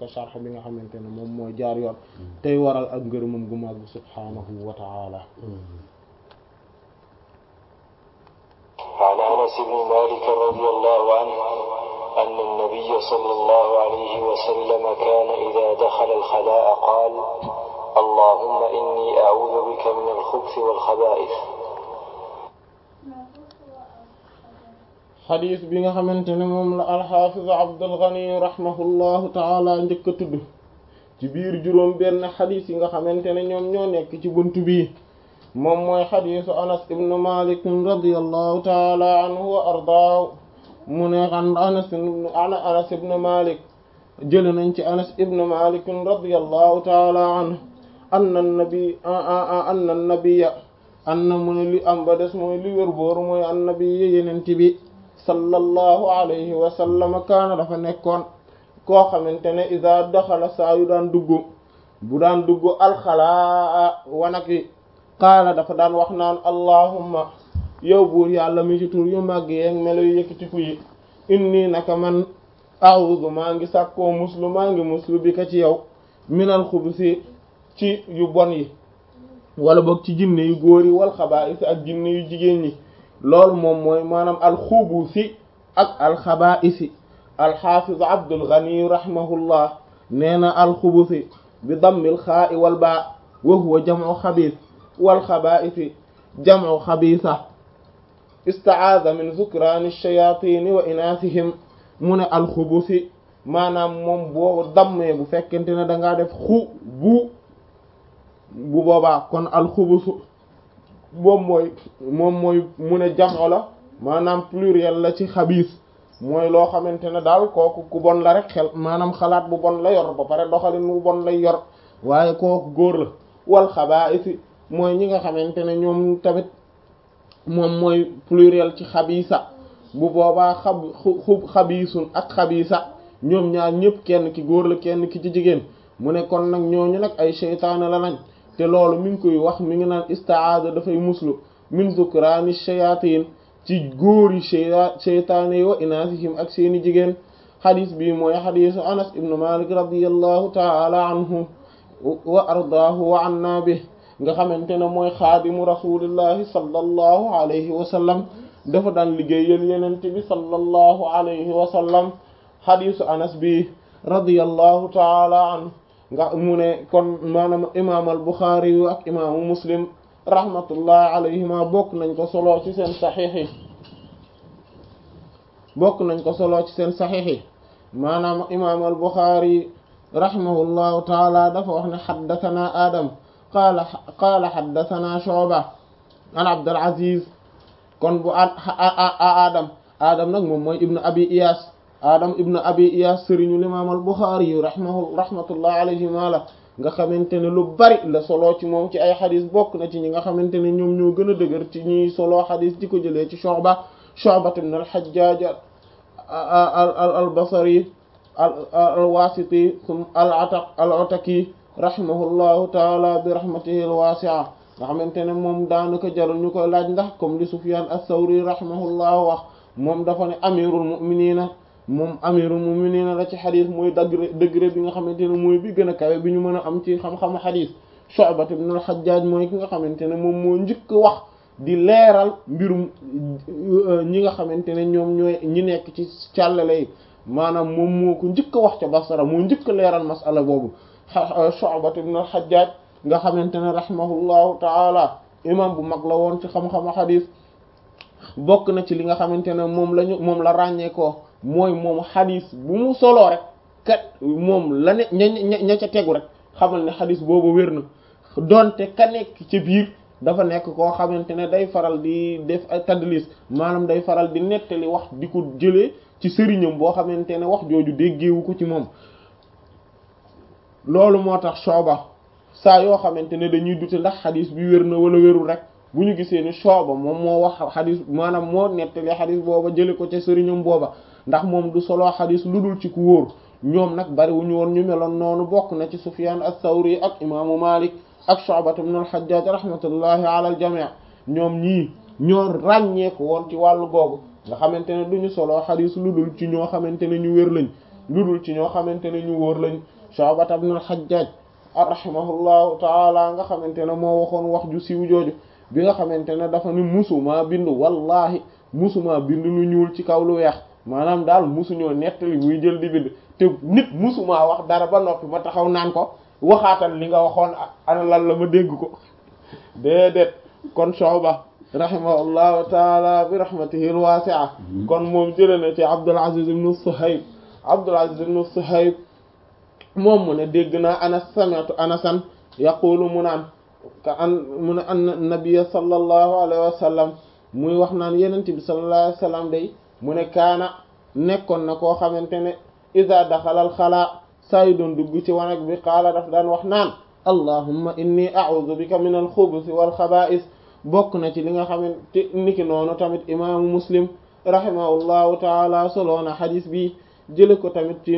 ko sharh bi nga xamante ne moom mooy jaar yoon tey waral ak ngërëmam gu màgg subhaanahu wa ta'ala عن انس بن مالك رضي الله عنه ان النبي صلى الله عليه وسلم كان اذا دخل الخلاء قال اللهم اني اعوذ بك من الخبث والخبائث xadis bi nga xamante ne moom la alxaafiz Abdul Ghani rahimahullahu taala njëkk a tudd ci biir juróom benn xadis yi nga xamante ne ñoom ñoo nekk ci bunt bii moom mooy xadisu anas ibnu malik radiallahu taala anhu wa ardaahu mu ne an anas ana anas ibnu malik jële nañ ci anas ibnu malik radiallahu taala anhu anna nabi anna nabiya anna mu ne li am ba des mooy li wér booru mooy annabiya yenent bi sallallahu alayhi wa sallam kaana dafa nekkoon koo xamante ne ida daxala saa yu daan dugg bu daan dugg alxalaa wanak yi qaala dafa daan wax naan allahumma yow buur yàlla mi ci tur yu màgg yeeg melo yu yëkkatiku yi inni naka man a'udhu maa ngi sàkkoo muslu maa ngi muslu bi ka ci yow minal xubusi ci yu bon yi wala boog ci jinne yu góor yi wal xabaa'is ak jinne yu jigéen ñi loolu moom mooy maanaam alxubusi ak alxabaa'isi alxaafiz Abdul Ghani rahimahullah nee na alxubusi bi dammil xaa'i wal baa wa huwa jam'u xabiis wal xabaa'isi jam'u xabiisa ista'aada min zukraani shayaatiini wa inaasihim mu ne alxubusi maanaam moom boo dammee bu fekkente ne da ngaa def xu bu bu boobaa kon alxubusu moom mooy moom mooy mu ne jam'u la maanaam pluriel la ci xabiis mooy loo xamante ne daal kooku ku bon la rek xel maanaam xalaat bu bon la yor ba pare doxalin bu bon lay yor waaye kooku góor la wal xabaa'isi mooy ñi nga xamante ne ñoom tamit moom mooy pluriel ci xabiisa bu boobaa xab xub xabiisun ak xabiisa ñoom ñaar ñëpp kenn ki góor la kenn ki ci jigéen mu ne kon nag ñooñu nag ay seytaane la nañ te loolu mi ngi koy wax mi ngi naan istaada dafay muslu min zukraani shayatin ci góori seytaane yi wa inaasihim ak seeni jigéen xadis bi mooy xadisu anas ibnu malik radiallahu taala anhu wa ardaahu wa anna bi nga xamante ne mooy xaadimu rasulillahi sallallahu alayhi wa sallam dafa daan liggéeyal yenente bi sallallahu alayhi wa sallam xadisu anas bi radiallahu taala anhu nga mu ne kon maanaam imaam al buxaari yu ak imaamu muslim rahmatullahi alayhima bokk nañ ko solo ci seen saxiix yi bokk nañ ko solo ci seen saxiix yi maanaam imaam al buxaari rahimahullahu taala dafa wax ne xaddathana adam qaala qaala xaddathana shu'ba an abdul aziz kon bu adam adam nag moom mooy ibnu abi iyas adam ibnu abi iyas sëriñu imaam al buxaari yu rahimahu rahmatullahi alayhima la nga xamante ne lu bari la solo ci moom ci ay xadis bokk na ci ñi nga xamante ne ñoom ñoo gën a dëgër ci ñuy solo xadis di ko jëlee ci Shu'ba Shu'ba ibn al-Hajjaj al-Basri al-Wasiti al-Ataq al-Ataki rahimahullahu taala bi rahmatihi al-wasi'a nga xamante ne moom daanaka jarul ñu koy laaj ndax comme li Sufyan as-Sawri rahimahullahu wax moom dafa ne amirul mu'minina moom amirul mu'minin la ci xadis mooy degré degré bi nga xamante ne mooy bi gën a kawe bi ñu mën a am ci xam-xamu xadis Shu'ba ibn al-Hajjaj mooy ki nga xamante ne moom moo njëkk wax di leeral mbirum ñi nga xamante ne ñoom ñooy ñi nekk ci càllale yi maanaam moom moo ko njëkk wax ca Basra moo njëkk leeral masala boobu Shu'ba ibn al-Hajjaj nga xamante ne rahimahullahu taala imam bu mag la woon ci xam-xamu xadis bokk na ci li nga xamante ne moom lañu moom la ràññee ko mooy moom xadis bu mu soloo rek kat moom la ne ña ña ca tegu rek xamal ne xadis boobu wér na donte ka nekk ci biir dafa nekk koo xamante ne day faral di def ay tadlis maanaam day faral di nettali wax di ko jëlee ci sëriñam boo xamante ne wax jooju déggeewu ko ci moom loolu moo tax Shu'ba saa yoo xamante ne dañuy dute ndax xadis bi wér na wala wérul rek bu ñu gisee ni Shu'ba moom moo wax xadis maanaam moo nettali xadis booba jële ko ca sëriñam booba ndax moom du solo xadis lu dul ci ku wóor ñoom nag bari wu ñu woon ñu meloon noonu bokk na ci Sufyan as-Sawri ak imaamu Malik ak Shu'ba ibn al-Hajjaj rahmatullahi ala al-jami' ñoom ñii ñoo ràññeeku woon ci wàllu googu nga xamante ne du ñu solo xadis lu dul ci ñoo xamante ne ñu wér lañ lu dul ci ñoo xamante ne ñu wóor lañ Shu'ba ibn al-Hajjaj rahimahullahu taala nga xamante ne moo waxoon wax ju siiw jooju bi nga xamante ne dafa ni musuma bind wallahi musuma bind lu ñuul ci kaw lu weex maanaam daal musuñoo nettali muy jël di bind te nit musuma wax dara ba noppi ma taxaw naan ko waxaatal li nga waxoon ana lan la ma dégg ko déedéet kon Shu'ba rahimahullahu taala bi rahmatihi al-wasi'a kon moom jëlee na ci Abdul Aziz ibn Suhayb Abdul Aziz ibn Suhayb moom mu ne dégg naa Anas sami'tu Anasan yaqulu mu naan ka an mu ne anna nabiyya sallallahu alayhi wa sallam muy wax naan yenent bi sallallahu alayhi wa sallam day mu ne kaana nekkoon na koo xamante ne iza daxala al xalaa saa yu doon dugg ci wanag bi qaala daf daan wax naan allahumma inni a'udhu bika min al xubusi wal xabaa'is bokk na ci li nga xamante niki noonu tamit imaamu muslim rahimahullahu taala soloona xadis bi jële ko tamit ci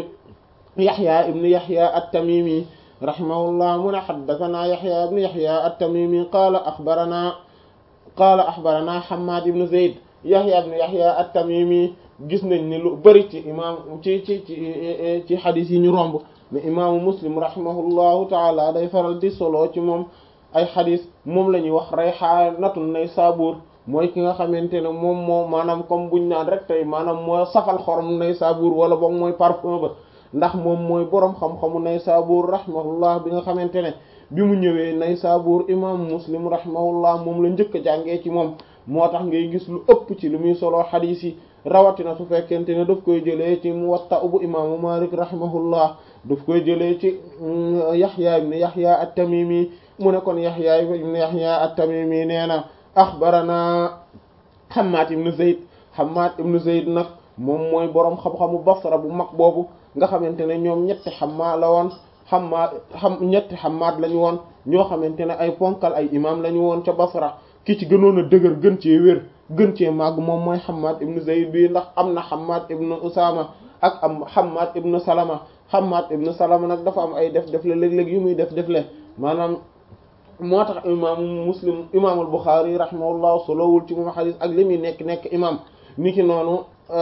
yaxya ibn yaxya at-tamimi rahimahullah mu ne xaddasanaa yaxya ibn yaxya at-tamimi qaala axbaranaa qaala axbaranaa xammaad ibn zayd yaxya ibn yaxya at-tamimi gis nañ ni lu bëri ci imaam ci ci ci ci xadis yi ñu romb mais imaamu muslim rahimahullahu taala day faral di solo ci moom ay xadis moom la ñuy wax rayxaanatun naysaabuur mooy ki nga xamante ne moom moo maanaam comme buñ naan rek tey maanaam moo safal xorom naysaabuur wala boog mooy parfum ba ndax moom mooy boroom xam-xamu naysaabuur rahimahullah bi nga xamante ne bi mu ñëwee naysaabuur imaamu muslim rahimahullah moom la njëkk a jàngee ci moom moo tax ngay gis lu ëpp ci lu muy solo xadis yi rawatina su fekkente ne daf koy jëlee ci muwatta bu imaamu malik rahimahullah daf koy jëlee ci yaxya ibn yaxya at-tamimi mu ne kon yaxya ibn yaxya at-tamimi nee na axbarana xamaat ibn zayd xamaat ibn zayd nag moom mooy boroom xam-xamu basra bu mag boobu nga xamante ne ñoom ñetti xammaa la woon xammaa xam ñetti xammaat lañu woon ñoo xamante ne ay ponkal ay imam lañu woon ca basra ki ci gënoon a dëgër gën cee wér gën cee màgg moom mooy xammaat ibn zayd bi ndax am na xammaat ibn usama ak am xammaat ibn salama xammaat ibn salama nag dafa am ay def def le léeg-léeg yu muy def def le maanaam moo tax imaamu muslim imaamul buxaari rahimahullah solowul ci moom xadis ak li muy nekk nekk imam ni ki noonu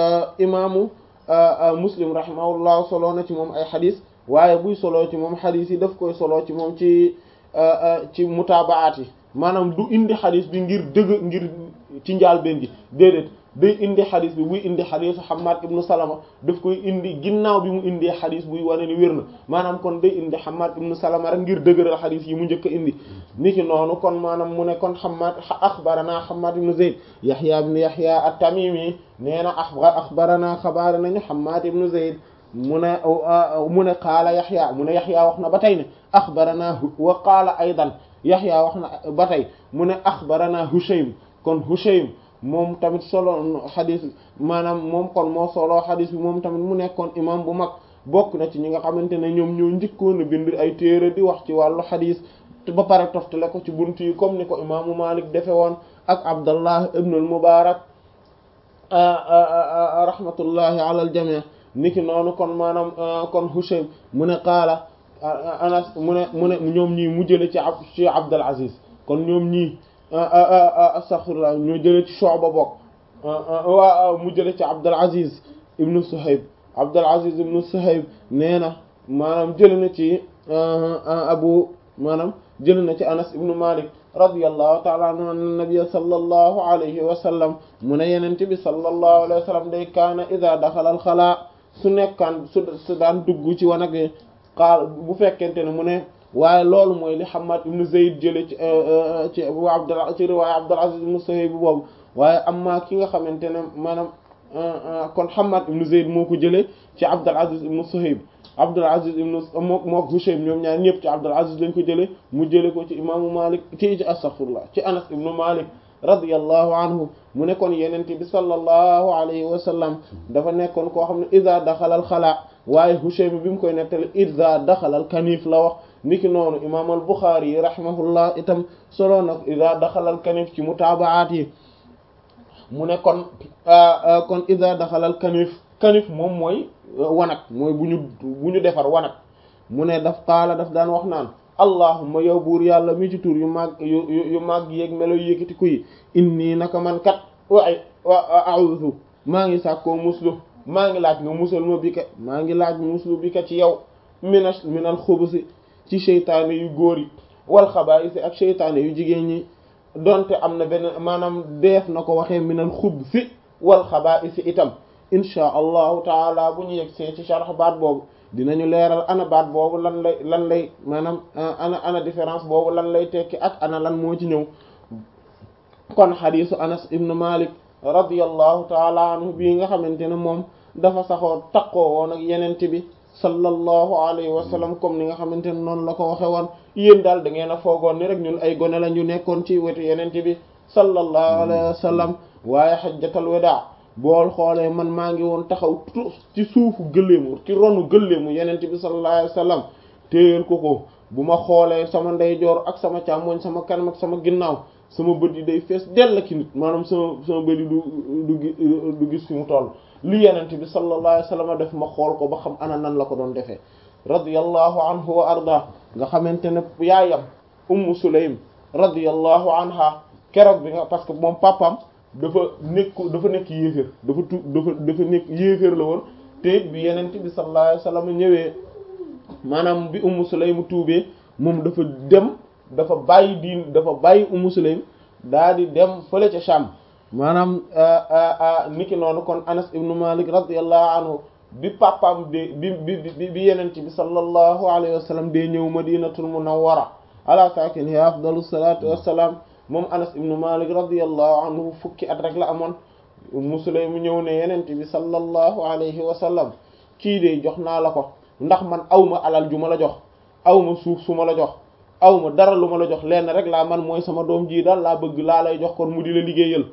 imaamu muslim rahimahullah solo na ci moom ay xadis waaye buy solo ci moom xadis yi daf koy solo ci moom ci ci mutaabaat yi maanaam du indi xadis bi ngir dëgg ngir ci njaal benn gi déedéet day indi xadis bi buy indi xadisu Hammad ibnu Salama daf koy indi ginnaaw bi mu indee xadis buy wane ni wér na maanaam kon day indi Hammad ibnu Salama rek ngir dëgëral xadis yi mu njëkk a indi niki noonu kon maanaam mu ne kon Hammad axbarana Hammad ibnu Zayd Yahya ibnu Yahya at-Tamimi nee na axbarana xabaar nañu Hammad ibnu Zayd mu ne mu ne qaala Yahya mu ne Yahya wax na ba tey ne axbarana wa qaala aydan Yahya wax na ba tey mu ne axbarana Hushaym kon Hushaym moom tamit solo xadis maanaam moom kon moo solo xadis bi moom tamit mu nekkoon imam bu mag bokk na ci ñi nga xamante ne ñoom ñoo njëkkoon a bind ay téere di wax ci wàllu xadis ba pare toftale ko ci buntu yi comme ni ko imaamu Malik defe woon ak Abdallah ibn al-Mubarak rahmatullahi ala al-jami' niki noonu kon maanaam kon Hushaym mu ne qaala Anas mu ne mu ne ñoom ñii mu jële ci ab ci Abdul Aziz kon ñoom ñii astaghfirullah ñoo jële ci Shu'ba bokk waa mu jële ci Abdul Aziz ibnu Suhayb Abdul Aziz ibnu Suhayb nee na maanaam jële na ci abu maanaam jële na ci Anas ibnu Malik radiyallahu ta'ala anhu anna nabiyya sallallahu alayhi wa sallam mu ne yenente bi sallallahu alayhi wa sallam day kaana idha dakhala al xalaa su nekkaan su su daan dugg ci wanag qaal bu fekkente ne mu ne waaye loolu mooy li Hammad ibn Zayd jële ci ci Abu Abdul ci riwaaya Abdul Aziz ibn Suhayb boobu waaye amma ki nga xamante ne maanaam kon Hammad ibn Zayd moo ko jëlee ci Abdul Aziz ibn Suhayb Abdul Aziz ibn moo moo Hushaym ñoom ñaar ñëpp ci Abdul Aziz lañ ko jëlee mu jëlee ko ci imaamu Malik ci ci astaghfirullah ci Anas ibn Malik radiyallahu anhu mu nekkoon yenente bi sallallahu alayhi wa sallam dafa nekkoon koo xam ne iza daxala al xalaa waaye Hushaym bi mu koy nettali iza daxala al kanif la wax niki noonu imaam al Buxaari yi rahimahullah itam solo nag iza daxala al kanif ci mutaabaat yi mu ne kon kon iza daxala al kanif kanif moom mooy wanag mooy bu ñu bu ñu defar wanag mu ne daf qaala daf daan wax naan allahumma yow buur yàlla mi ci tur yu màgg yu yu màgg yeeg melo yu yëkkati ku yi inni naka man kat wa wa a'udhu maa ngi sàkkoo muslu maa ngi laaj nga musal ma bi ka maa ngi laaj muslu bi ka ci yow mina minal xubusi ci seytaane yu góor yi wal xabaa'isi ak seytaane yu jigéen ñi donte am na benn maanaam deef na ko waxee minal xubsi wal xabaa'isi itam inchaa allahu taala bu ñu yegg see ci sharh baat boobu dinañu leeral ana baat boobu lan lay lan lay maanaam ana ana différence boobu lan lay tekki ak ana lan moo ci ñëw kon xadiisu anas ibnu malik radiyallahu taala anhu bii nga xamante ne moom dafa saxoo takkoo woon ak yenente bi sallallahu alayhi wa sallam comme ni nga xamante ne noonu la ko waxe woon yéen daal da ngeen a foogoon ni rek ñun ay gone la ñu nekkoon ci wetu yenente bi sallallahu alayhi wa sallam waaye xajjatal wadaa bool xoolee man maa ngi woon taxaw ci suufu gëléemu ci ronu gëléemu yenente bi sallallahu alayhi wa sallam téyel ko ko bu ma xoolee sama ndeyjoor ak sama càmmoñ sama kanam ak sama ginnaaw sama bët yi day fees dell ki nit maanaam sama sama bët yi du du du gis fi mu toll li yenente bi sallallahu alayhi wa sallam def ma xool ko ba xam ana nan la ko doon defee radiyallahu anhu wa arda nga xamante ne yaayam ummu sulaym radiyallahu anha keroog bi nga parce que moom papam dafa nekk dafa nekk yéeféer dafa tu dafa dafa nekk yéeféer la woon te bi yenente bi sallallahu alayhi wa sallam ñëwee maanaam bi ummu sulaym tuubee moom dafa dem dafa bàyyi diin dafa bàyyi ummu sulaym daa di dem fële ca Sham maanaam niki noonu kon Anas ibnu Malik radiyallahu anhu bi papaam de bi bi bi yenente bi sallallahu alayhi wa sallam dee ñëw madinatul munawwara ala sakiniha afdalu salatu wassalam moom Anas ibnu Malik radiyallahu anhu fukki at rek la amoon ummu sulaym ñëw ne yenente bi sallallahu alayhi wa sallam kii de jox naa la ko ndax man awma alal ju ma la jox awma suuf su ma la jox awma dara lu ma la jox lenn rek laa man mooy sama doom ji daal laa bëgg laa lay jox kon mu di la liggéeyal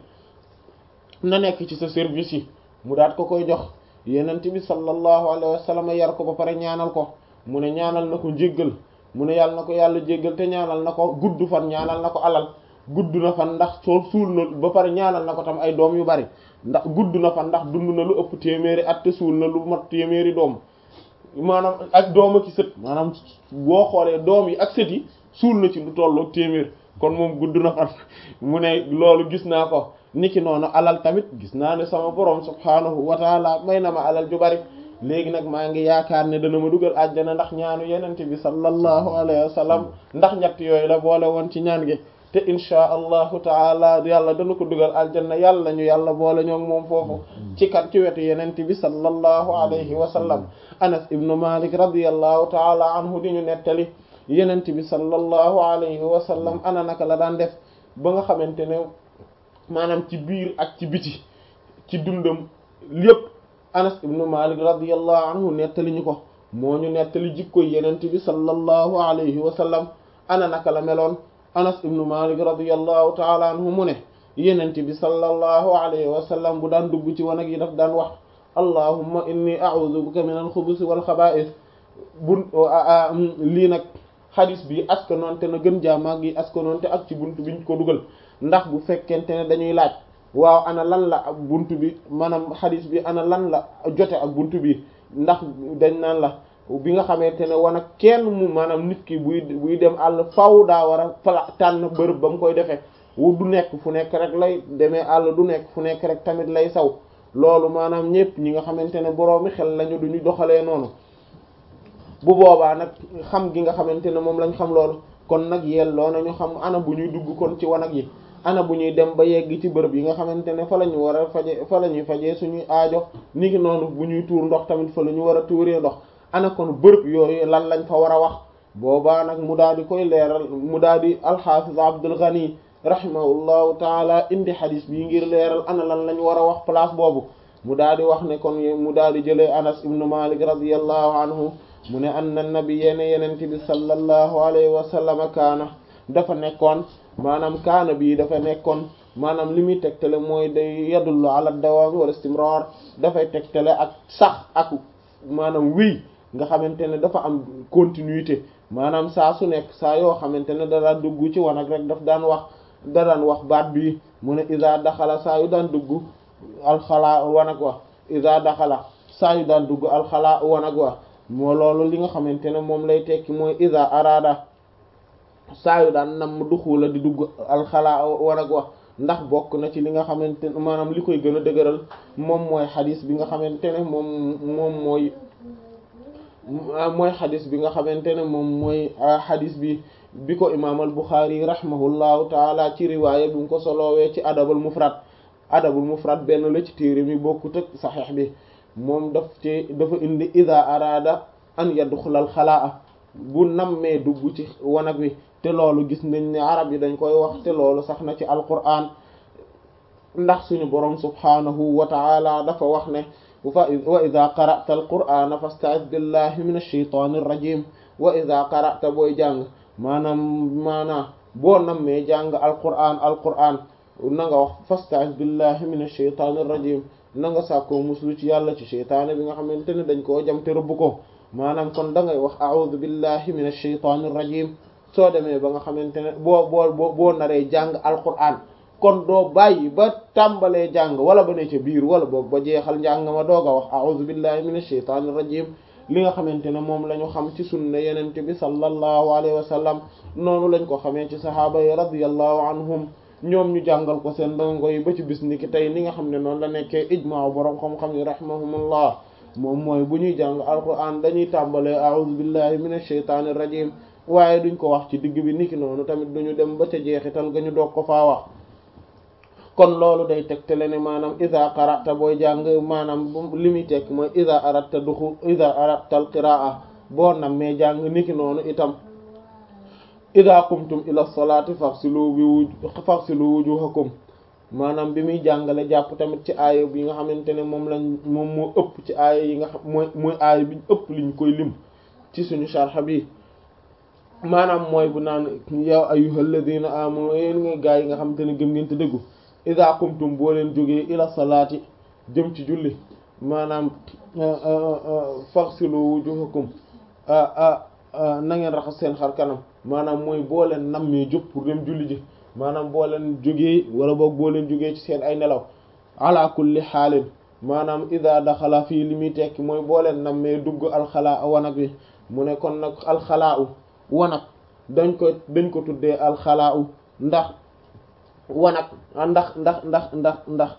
na nekk ci sa service yi mu daat ko koy jox yenent bi sallallahu alayhi wa sallam yar ko ba pare ñaanal ko mu ne ñaanal na ko njéggal mu ne yàlla na ko yàlla jéggal te ñaanal na ko gudd fan ñaanal na ko alal gudd na fan ndax soo suul na ba pare ñaanal na ko tam ay doom yu bari ndax gudd na fan ndax dund na lu ëpp téeméeri at te suul na lu mat téeméeri doom maanaam ak doom ak sët maanaam boo xoolee doom yi ak sët yi suul na ci lu tollook téeméer kon moom gudd na fan mu ne loolu gis naa ko niki noonu alal tamit gis naa ne sama borom subhaanahu wa taala may na ma alal ju bari léegi nag maa ngi yaakaar ne dana ma dugal àjjana ndax ñaanu yenente bi sallallahu alayhi wa sallam ndax ñett yooyu la boole woon ci ñaan gi te inchaa allahu taala yàlla dana ko dugal aljanna yàlla ñu yàlla boole ñoom moom foofu ci kat ci wetu yenente bi sallallahu alayhi wa sallam anas ibnu malik radiyallahu taala anhu di ñu nettali yenente bi sallallahu alayhi wa sallam ana naka la daan def ba nga xamante ne maanaam ci biir ak ci biti ci dundam lépp anas ibnu malik radiyallahu anhu nettali ñu ko moo ñu nettali jikkoy yenente bi sallallahu alayhi wa sallam ana naka la meloon anas ibnu malik radiyallahu taala anhu mu ne yenente bi sallallahu alayhi wa sallam bu daan dugg ci wanag yi daf daan wax allahumma inni a'udhu bika min al-khubuthi wal khaba'ith bu lii nag xadis bi askanoonte na gën jaamaag yi askanoonte ak ci buntu biñ ko dugal ndax bu fekkente ne dañuy laaj waaw ana lan la ak buntu bi maanaam xadis bi ana lan la jote ak buntu bi ndax dañ naan la bi nga xamante ne wan ak kenn mu maanaam nit ki buy buy dem àll faw daa war a fala tànn bërëb ba mu koy defee wu du nekk fu nekk rek lay demee àll du nekk fu nekk rek tamit lay saw loolu maanaam ñépp ñi nga xamante ne boroomi xel lañu duñu doxalee noonu bu boobaa nag xam gi nga xamante ne moom lañ xam loolu kon nag yelloo nañu xam ana bu ñuy dugg kon ci wanag yi ana bu ñuy dem ba yegg ci bërëb yi nga xamante ne fa la ñu war a faje fa la ñuy fajee suñuy aajo ni ki noonu bu ñuy tuur ndox tamit fa la ñu war a tuuree ndox ana kon bërëb yooyu lan lañ fa war a wax boobaa nag mu daal di koy leeral mu daal di alxaafiz Abdul Ghani rahimahullahu taala indi xadis bii ngir leeral ana lan lañ war a wax place boobu mu daal di wax ne kon mu daal di jëlee Anas ibnu Malik radiyallahu anhu mu ne anna nabiyya ne yenente bi sallallahu alayhi wa sallam kaana dafa nekkoon maanaam kaana bii dafa nekkoon maanaam li muy tegtale mooy day yadullu ala dawaami wala istimrar dafay tegtale ak sax ak maanaam wéy nga xamante ne dafa am continuité maanaam saa su nekk saa yoo xamante ne da daan dugg ci wanag rek daf daan wax da daan wax baat bi mu ne iza daxala saa yu daan dugg alxalaa wanag wa iza daxala saa yu daan dugg alxalaa wanag wa moo loolu li nga xamante ne moom lay tekki mooy iza arada saa yu daan nam duxula di dugg alxalaa wanag wa ndax bokk na ci li nga xamante ne maanaam li koy gën a dëgëral moom mooy xadis bi nga xamante ne moom moom mooy mooy xadis bi nga xamante ne moom mooy xadis bi bi ko imaam al Buxaari rahimahullahu taala ci riwaaya bi mu ko solowee ci adabul mufrad adabul mufrad benn la ci téere mi bokkut ak saxiix bi moom daf ci dafa indi ida araada an yadxulal xalaa bu nammee dugg ci wanag wi te loolu gis nañ ne arab yi dañ koy wax te loolu sax na ci alquran ndax suñu boroom subhaanahu wa taala dafa wax ne wa ida qara'ta alqur'ana fasta'iz billahi min ash-shaytani ar-rajim wa ida qara'ta booy jàng maanaam maanaam boo nammee jàng alqur'an alqur'an na nga wax fasta'iz billahi min ash-shaytani ar-rajim na nga sàkkoo muslu ci yàlla ci sheytaane bi nga xamante ne dañ koo jam te rëbb ko maanaam kon da ngay wax a'udhu billahi min ash-shaytani ar-rajim soo demee ba nga xamante ne boo boo boo naree jàng alqur'an kon doo bàyyi ba tàmbalee jàng wala ba ne ca biir wala boog ba jeexal njàng ma doog a wax a'udhu billahi minash shaitanir rajim li nga xamante ne moom la ñu xam ci sunna yenente bi sallallahu alayhi wa sallam noonu lañ ko xamee ci sahaaba yi radiyallahu anhum ñoom ñu jàngal ko seen ndongo yi ba ci bis ni ki tey ni nga xam ne noonu la nekkee ijmaa boroom xam-xam yi rahimahumullah moom mooy bu ñuy jàng alquran dañuy tàmbalee a'udhu billahi minash shaitanir rajim waaye duñ ko wax ci digg bi niki noonu tamit duñu dem ba ca jeexital ga ñu doog ko faa wax kon loolu day tegtale ne maanaam iza qara'ta booy jàng maanaam li muy tekk mooy iza aratta duxu iza aratta al qiraa boo nammee jàng niki noonu itam iza qumtum ila salati faghsilu bi wuj faghsilu wujuhakum maanaam bi muy jàngale jàpp tamit ci aaya bi nga xamante ne moom lañ moom moo ëpp ci aaya yi nga xam mooy mooy aaya bi ëpp liñ koy lim ci suñu sharh bi maanaam mooy bu naan ya ayyuhal ladina amanu yéen nga gaa yi nga xamante ne gëm ngeen te dëggu iza qumtum boo leen jógee ila salaati jëm ci julli maanaam faghsilu wujuhakum na ngeen raxas seen xar kanam maanaam mooy boo leen nammee jóg pour dem julli ji maanaam boo leen jógee wala boog boo leen jógee ci seen ay nelaw ala kulli xaalin maanaam iza daxala fii li muy tekki mooy boo leen nammee dugg alxalaa wanag wi mu ne kon nag alxalaa u wanag dañ ko dañ ko tuddee alxalaa u ndax wanag ndax ndax ndax ndax ndax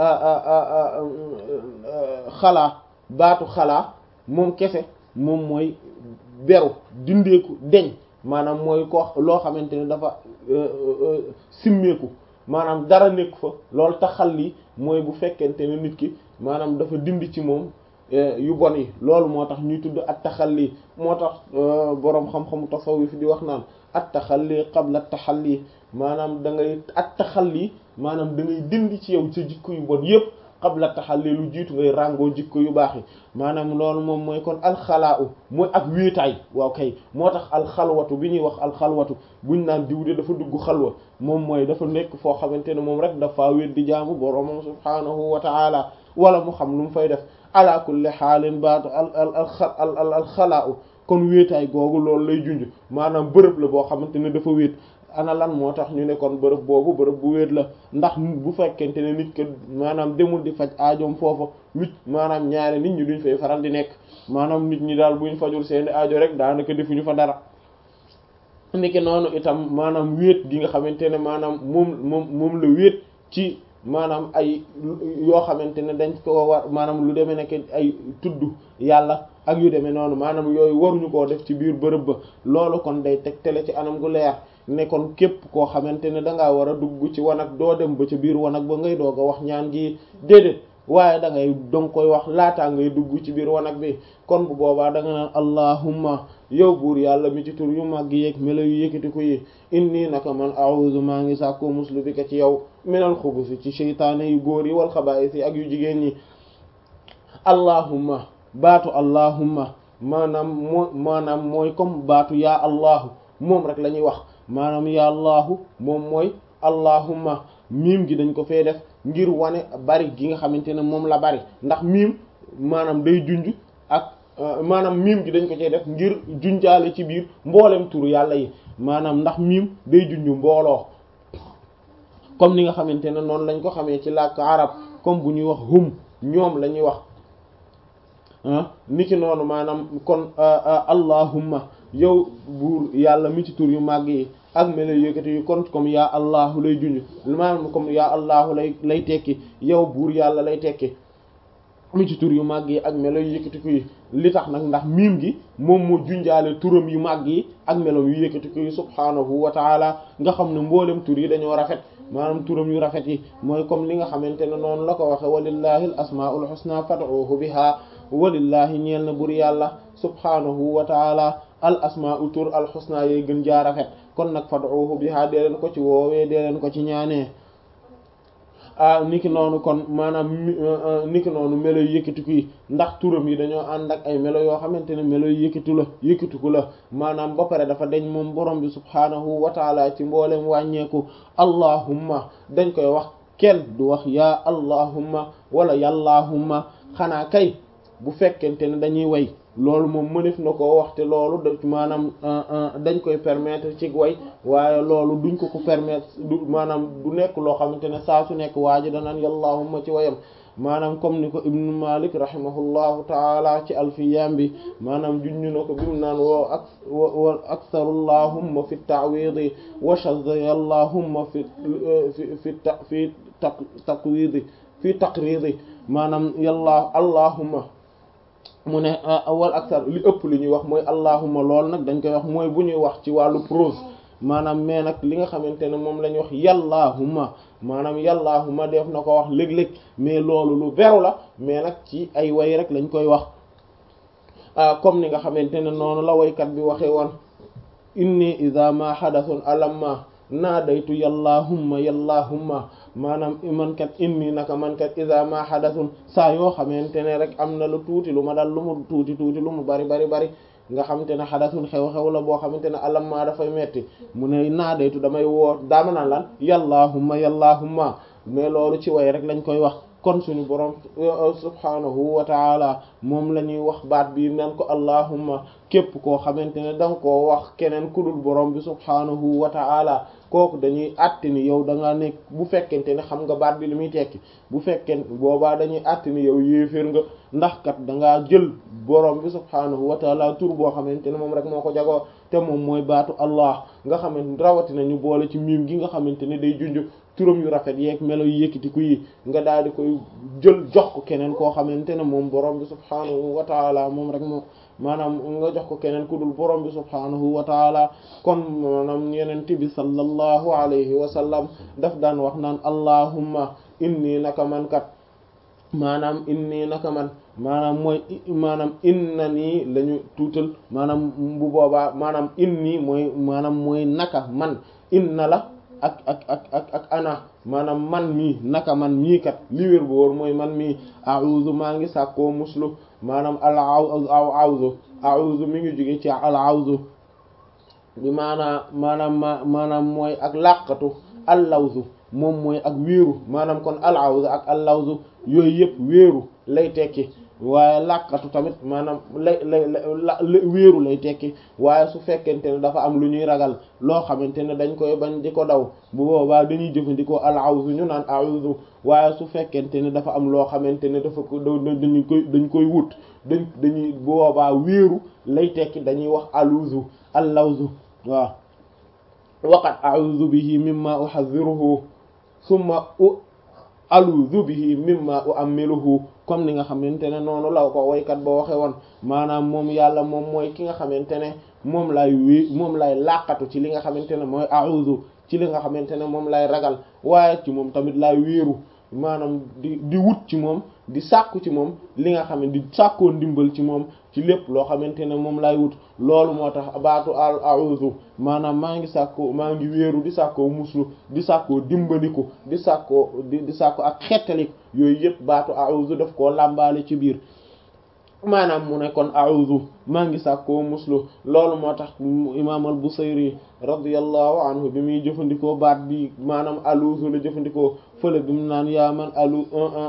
xalaa baatu xalaa moom kese moom mooy beru dindeeku deñ maanaam mooy ko loo xamante ne dafa simmeeku maanaam dara nekk fa loolu taxal li mooy bu fekkente ne nit ki maanaam dafa dindi ci moom yu bon yi loolu moo tax ñuy tudd at taxalli moo tax boroom xam-xamu tasawuf di wax naan at taxalli qabla taxalli maanaam da ngay at taxalli maanaam da ngay dindi ci yow sa jikko yu bon yépp qabla taxalli lu jiitu ngay ràngoo jikko yu baax yi maanaam loolu moom mooy kon alxalaa u mooy ak wéetaay waaw kay moo tax alxalwatu bi ñuy wax alxalwatu buñ naan diw de dafa dugg xalwa moom mooy dafa nekk foo xamante ne moom rek dafa wéet di jaamu boroomam subhaanahu wa ta'ala wala mu xam lu mu fay def ala kulli xaalin baatu al al al alxalaa u kon wéetaay googu loolu lay junj maanaam bërëb la boo xamante ne dafa wéet ana lan moo tax ñu ne kon bërëb boobu bërëb bu wéet la ndax bu fekkente ne nit ke maanaam demul di faj aajoom foofa lu maanaam ñaari nit ñi duñ fay faral di nekk maanaam nit ñi daal buñ fajul seeni aajo rek daanaka defuñu fa dara niki noonu itam maanaam wéet gi nga xamante ne maanaam moom moom moom la wéet ci maanaam ay yoo xamante ne dañ ko war maanaam lu demee nekk ay tudd yàlla ak yu demee noonu maanaam yooyu waruñu koo def ci biir bërëb ba loolu kon day tegtale ci anam gu leer ne kon képp koo xamante ne dangaa war a dugg ci wanag doo dem ba ca biir wanag ba ngay doog a wax ñaan gi déedéet waaye da ngay danga koy wax laataa ngay dugg ci biir wanag bi kon bu boobaa da nga naan allahumma yow buur yàlla mi ci tur yu mag yeeg melo yu yëkkati ko yi inni naka man a'udhu maa ngi sàkkoo muslu bi ka ci yow minal xubusi ci seytaane yu góor yi wal xabaa'is yi ak yu jigéen ñi allahumma baatu allahumma maanaam moo maanaam mooy comme baatu yaa allahu moom rek la ñuy wax maanaam yaa allahu moom mooy allahumma miim gi dañ ko fee def ngir wane bari gi nga xamante ne moom la bari ndax miim maanaam day junj ak maanaam miim gi dañ ko cee def ngir junjaale ci biir mboolem turu yàlla yi maanaam ndax miim day junj mbooloo comme ni nga xamante ne noonu lañ ko xamee ci làkk arab comme bu ñuy wax hum ñoom la ñuy wax niki noonu maanaam kon allahumma yow buur yàlla mi ci tur yu màgg yi ak melo yëkkati yu kon comme yaa allahu lay junj maanaam comme yaa allahu lay lay tekki yow buur yàlla lay tekki mi ci tur yu màgg yi ak melo yu yëkkatiku yi li tax nag ndax miim gi moom moo junjaale turam yu màgg yi ak melo yu yëkkatiku yi subhaanahu wa taala nga xam ne mboolem tur yi dañoo rafet maanaam turam yu rafet yi mooy comme li nga xamante ne noonu la ko waxe walillahi al asmaul husna fad'uhu biha walillahi ñeel na bur yàlla subhaanahu wa taala al asmaul tur al husna yey gën jaa rafet kon nag fad'uhu biha dee leen ko ci woowee dee leen ko ci ñaanee ah niki noonu kon maanaam niki noonu melo yu yëkkatiku yi ndax turam yi dañoo ànd ak ay melo yoo xamante ne melo yu yëkkatu la yëkkatiku la maanaam ba pare dafa deñ moom borom bi subhaanahu wa taala ci mboolem wàññeeku allahumma dañ koy wax kenn du wax yaa allahumma wala yàllaahumma xanaa kay bu fekkente ne dañuy way loolu moom mënef na koo wax te loolu da maanaam dañ koy permettre ci way waaye loolu duñ ko ko permettre du maanaam du nekk loo xamante ne saa su nekk waa ji danaan yallahumma ci wayam maanaam comme ni ko ibnu malik rahimahullahu taala ci alfiyam bi maanaam junñu na ko bimu naan woo ak wa aktharullahumma fi ta'widi wa shadda yallahumma fi fi fi ta fi ta taqwidi fi taqridi maanaam yàlla allahumma mu ne wal aksar li ëpp li ñuy wax mooy allahumma lool nag dañ koy wax mooy bu ñuy wax ci wàllu prose maanaam mais nag li nga xamante ne moom la ñuy wax yàllaahumma maanaam yàllaahumma def na ko wax léeg-léeg mais loolu lu beru la mais nag ci ay way rek lañ koy wax comme ni nga xamante ne noonu la waykat bi waxee woon inni idha ma hadathun alamma naadaytu yàllaahumma yàllaahumma maanaam man kat inni naka man kat iza ma hadathun saa yoo xamante ne rek am na lu tuuti lu ma dal lu mu tuuti tuuti lu mu bari bari bari nga xamante ne hadathun xew-xew la boo xamante ne alam maa dafay metti mu ne naadaytu damay woo daama naan lan yàllaahumma yàllaahumma mais loolu ci way rek lañ koy wax kon suñu borom subhanahu wa taala moom la ñuy wax baat bi nan ko allahumma képp koo xamante ne danga koo wax keneen ku dul borom bi subhanahu wa taala kooku dañuy àtte ni yow da ngaa nekk bu fekkente ne xam nga baat bi li muy tekki bu fekkente boobaa dañuy àtte ni yow yéeféer nga ndax kat da ngaa jël borom bi subhanahu wa taala tur boo xamante ne moom rek moo ko jagoo te moom mooy baatu allah nga xamante rawatina ñu boole ci miim gi nga xamante ne day junj turam yu rafet yeeg melo yu yëkkatiku yi nga daal di koy jël jox ko keneen koo xamante ne moom borom bi subhanahu wa taala moom rek moom maanaam nga jox ko keneen ku dul borom bi subhanahu wa taala kon maanaam yeneen bi sallallahu alayhi wa sallam daf daan wax naan allahumma inni naka man kat maanaam inni naka man maanaam mooy maanaam inna nii la ñu tuutal maanaam bu boobaa maanaam inni mooy maanaam mooy naka man inna la ak ak ak ak ak ana maanaam man mii naka man mii kat li wér bu wóor mooy man mii a'udhu maa ngi sàkkoo muslu maanaam al aw awzu a'udhu mi ngi jóge ci al awzu bi maanaam maanaam ma maanaam mooy ak làqatu al lawzu moom mooy ak wéeru maanaam kon al awzu ak al lawzu yooyu yëpp wéeru lay tekki waaye làqatu tamit maanaam lay lay la wéeru lay tekki waaye su fekkente ne dafa am lu ñuy ragal loo xamante ne dañ koy bañ di ko daw bu boobaa dañuy jëfandikoo al awzu ñu naan a'udhu waaye su fekkente ne dafa am loo xamante ne dafa ko dañu koy dañ koy wut dañ dañuy bu boobaa wéeru lay tekki dañuy wax aluzu al lawzu waaw waqad a'udhu bihi mimma uhadhiruhu summa aluzu bihi mimma u'ammiluhu comme ni nga xamante ne noonu la ko waykat ba waxe woon maanaam moom yàlla moom mooy ki nga xamante ne moom lay wé moom lay làqatu ci li nga xamante ne mooy a'udhu ci li nga xamante ne moom lay ragal waaye ci moom tamit lay wéeru maanaam di di wut ci moom di sàkku ci moom li nga xam ne di sàkkoo ndimbal ci moom ci lépp loo xamante ne moom lay wut loolu moo tax baatu al a'udhu maanaam maa ngi sàkkoo maa ngi wéeru di sàkkoo muslu di sàkkoo dimbaliku di sàkkoo di di sàkkoo ak xettalik yooyu yëpp baatu a'udhu daf koo làmbaale ci biir maanaam mu ne kon a'udhu maa ngi sàkkoo muslu loolu moo tax imaam al Busayri radiyallahu anhu bi muy jëfandikoo baat bi maanaam aluuzu la jëfandikoo fële bi mu naan yaa man alu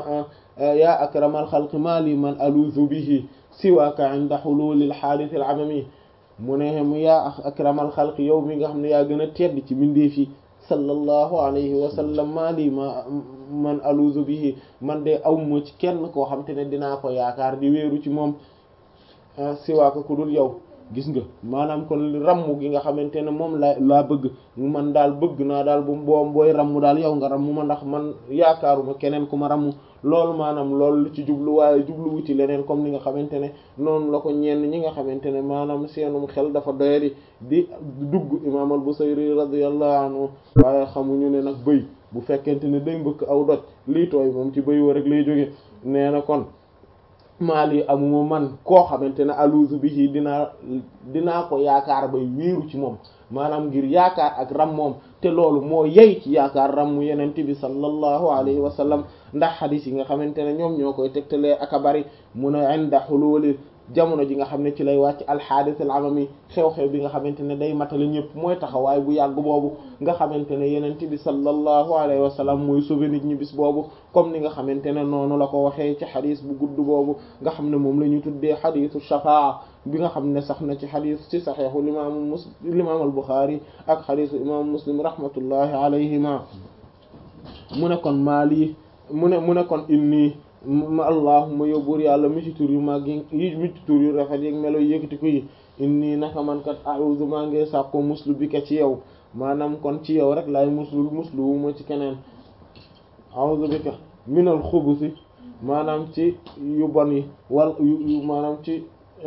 yaa akramal xalqi maa li man aluuzu bihi siwaaka inda hululil haadith al amami mu ne mu yaa akramal xalqi yow mi nga xam ne yaa gën a tedd ci mbindeef yi sallallahu alayhi wa sallam maa lii ma man aluuzu bihi man de awma ci kenn koo xam te ne dinaa ko yaakaar di wéeru ci moom siwaaka ku dul yow gis nga maanaam kon rammu gi nga xamante ne moom la laa bëgg man daal bëgg naa daal bu boom booy rammu daal yow nga rammu ma ndax man yaakaaruma keneen ku ma rammu loolu maanaam loolu lu ci jublu waaye jubluwu ci leneen comme ni nga xamante ne noonu la ko ñenn ñi nga xamante ne maanaam seenum xel dafa doyadi di dugg imaam al-Busayri radiyallahu anhu waaye xamuñu ne nag bëy bu fekkente ne day mbëkk aw doj lii tooy moom ci bëy wa rek lay jóge nee na kon maali amuma man koo xamante ne aluuzu bihi dinaa dinaa ko yaakaar bay wéeru ci moom maanaam ngir yaakaar ak ram moom te loolu moo yey ci yaakaar ram mu yenente bi sallallahu alayhi wa sallam ndax xadis yi nga xamante ne ñoom ñoo koy tegtalee ak a bari mun a inda xuluuli jamono ji nga xam ne ci lay wàcc alxaadis al amami xew-xew bi nga xamante ne day matale ñëpp mooy taxawaay bu yàgg boobu nga xamante ne yenente bi sallallahu alayhi wa sallam mooy sauver nit ñi bis boobu comme ni nga xamante ne noonu la ko waxee ci xadis bu gudd boobu nga xam ne moom la ñu tuddee xadisu shafaa bi nga xam ne sax na ci xadis ci saxeexu limaamu mus limaam al buxaari ak xadisu imaamu muslim rahmatullahi alayhima mu ne kon maa lii mu ne mu ne kon inni ma allahuma yow buur yàlla mi ci tur yu mag yi mi ci tur yu rafet yi melo yëkkati ko yi inni naka man kat a'udhu maa ngi sàkko muslu bi ka ci yow maanaam kon ci yow rek laay muslu muslu wu ma ci keneen a'udhu bika minal xubusi maanaam ci yu bon yi wal yu maanaam ci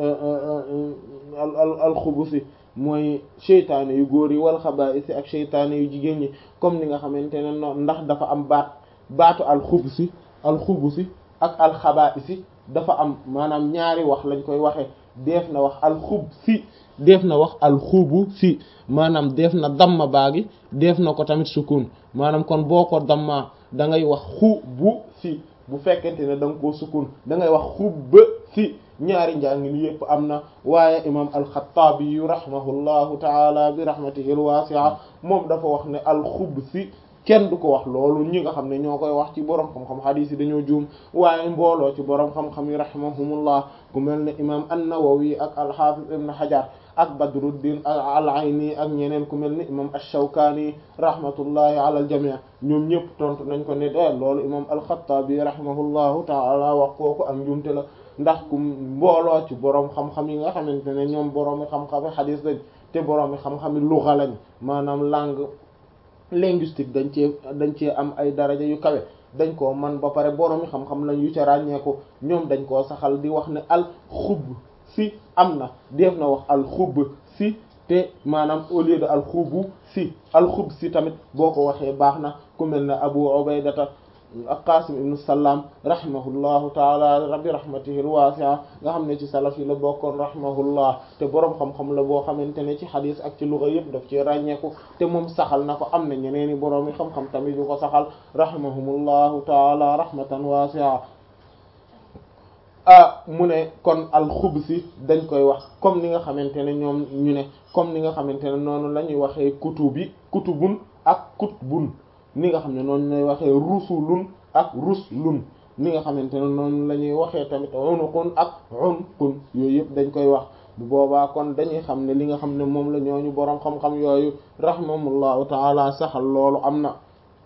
al al al xubusi mooy seytaane yu góor yi wal xabaa'isi ak seytaane yu jigéen ñi comme ni nga xamante ne noonu ndax dafa am baat baatu al xubusi al xubusi ak al xabaa'isi dafa am maanaam ñaari wax lañ koy waxee def na wax al xub si def na wax al xubu si maanaam def na damma baagi def na ko tamit sukun maanaam kon boo ko damma da ngay wax xubu si bu fekkente ne da nga koo sukun da ngay wax xubba si ñaari njàngin yépp am na waaye imam alxataabi yu rahimahullahu taala bi rahmatihi alwasi'a moom dafa wax ne alxub si kenn du ko wax loolu ñi nga xam ne ñoo koy wax ci borom xam-xam hadith yi dañoo juum waaye mbooloo ci borom xam-xam yi rahimahumullah ku mel ne imam an-Nawawi ak al-Hafiz ibn Hajar ak Badruddin al-Ayni ak ñeneen ku mel ne imam ash-Shawkani rahmatullahi ala al-jami' ñoom ñëpp tontu nañ ko ne de loolu imam al-Khattabi rahimahullahu ta'ala wax kooku ak njuumte la ndax ku mbooloo ci borom xam-xam yi nga xamante ne ñoom boroomi xam-xami hadith lañ te boroomi xam-xami lugha lañ maanaam langue linguistique dañ cee dañ cee am ay daraja yu kawe dañ koo man ba pare boroomi xam-xam lañ yu ca ràññeeku ñoom dañ koo saxal di wax ne al xub si am na def na wax al xub si te maanaam au lieu de al xubu si al xub si tamit boo ko waxee baax na ku mel ne Abu Ubaydata ak Qasim ibnu Salam rahimahullahu taala rabbi rahmatihi alwasi'a nga xam ne ci salaf yi la bokkoon rahimahullah te boroom xam-xam la boo xamante ne ci xadis ak ci luga yëpp daf ci ràññeeku te moom saxal na ko am na ñeneen i boroom yi xam-xam tamit yu ko saxal rahimahumullahu taala rahmatan wasi'a ah mu ne kon alxubsi dañ koy wax comme ni nga xamante ne ñoom ñu ne comme ni nga xamante ne noonu la ñuy waxee kutubi kutubun ak kutbun ni nga xam ne noonu lay waxee rusulun ak ruslun ni nga xamante ne noonu la ñuy waxee tamit unuqun ak unqun yooyu yëpp dañ koy wax bu boobaa kon dañuy xam ne li nga xam ne moom la ñooñu boroom xam-xam yooyu rahimahumullahu taala saxal loolu am na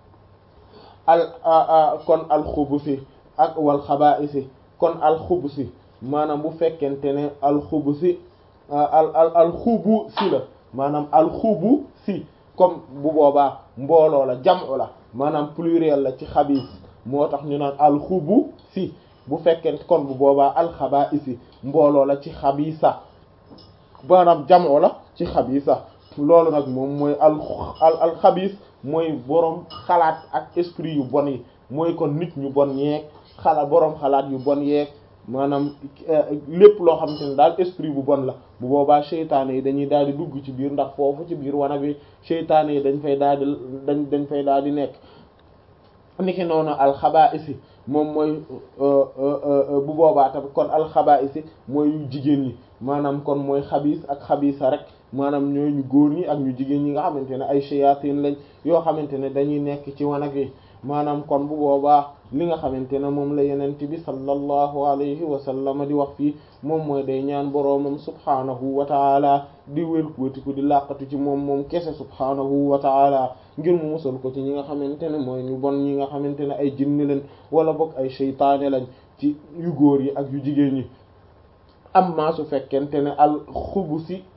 al kon alxubusi ak wal xabaa'isi kon alxubusi maanaam bu fekkente ne alxubusi al al alxubu si la maanaam alxubu si comme bu boobaa mbooloo la jam'u la maanaam pluriel la ci xabiis moo tax ñu naan alxubu si bu fekkente kon bu boobaa alxabaa'isi mbooloo la ci xabiisa maanaam jam'u la ci xabiisa loolu nag moom mooy al al alxabiis mooy boroom xalaat ak esprit yu bon yi mooy kon nit ñu bon yeeg xalaat boroom xalaat yu bon yeeg maanaam lépp loo xamante ne daal esprit bu bon la bu boobaa seytaane yi dañuy daal di dugg ci biir ndax foofu ci biir wana bi seytaane yi dañ fay daal di dañ dañ fay daal di nekk niki noonu alxabaa'isi moom mooy bu boobaa tamit kon alxabaa'isi mooy yu jigéen ñi maanaam kon mooy xabiis ak xabiisa rek maanaam ñooy ñu góor ñi ak ñu jigéen ñi nga xamante ne ay shayatin lañ yoo xamante ne dañuy nekk ci wanag yi maanaam kon bu boobaa li nga xamante ne moom la yenent bi sallallahu alayhi wa sallam di wax fii moom mooy day ñaan boroomam subhaanahu wa taala di wélkuwatiku di làqatu ci moom moom kese subhaanahu wa taala ngir mu musal ko ci ñi nga xamante ne mooy ñu bon ñi nga xamante ne ay jinni lañ wala bokk ay seytaane lañ ci yu góor yi ak yu jigéen ñi amma su fekkente ne al xubusi